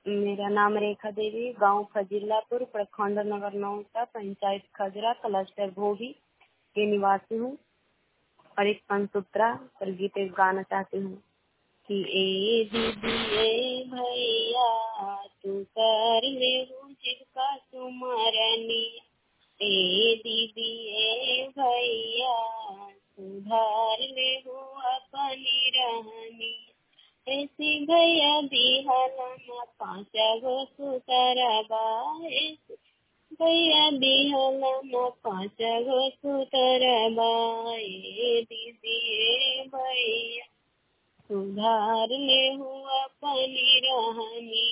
मेरा नाम रेखा देवी गांव फजीलापुर प्रखंड नगर नौता पंचायत खजरा क्लस्टर भोगी के निवासी हूँ और एक पंचसूत्रा पर गीत एक गाना चाहती हूँ कि ए दीदी ए भैया तू कर ले जिसका सुमरनी ए दीदी ए भैया सुधार ले हो अपनी रहनी ऐसी भैया बिहलना पाँच गो सुतरबा भैया बिहलना पाँच गो सुतरबा ए दीदी ए भैया सुधार ले हो अपनी रहनी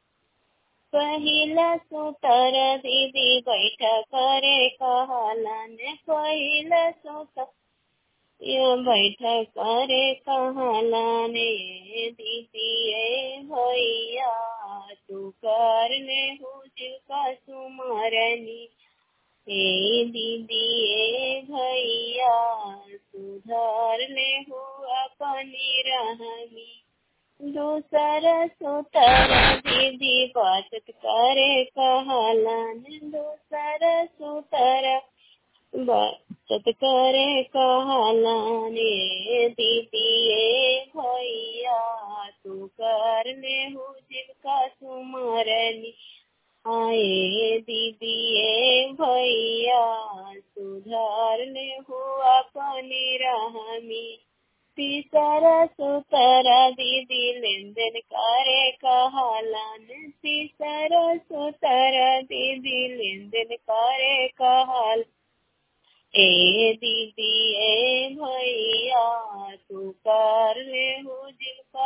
पहिला सुतर दीदी बैठ करे कहलन पहिला सुतर बैठ करे कहलन दीदी ए भैया तू कर ले हो जिसका सुमरनी ए दीदी ए भैया सुधार ले हो अपनी रहनी दूसर सुतर दीदी बचत करे कहलन दूसर सुतर बचत करे कहलन दीदी ए भैया तू कर ले हो जिनका सुमरनी आए दीदी ए भैया सुधार ले हो अपनी रहमी तीसर सुतर दीदी लेन देन करे कहलन तीसर सुतर दीदी लेन देन करे कहल ए दीदी ए भैया तू कर ले हो जिनका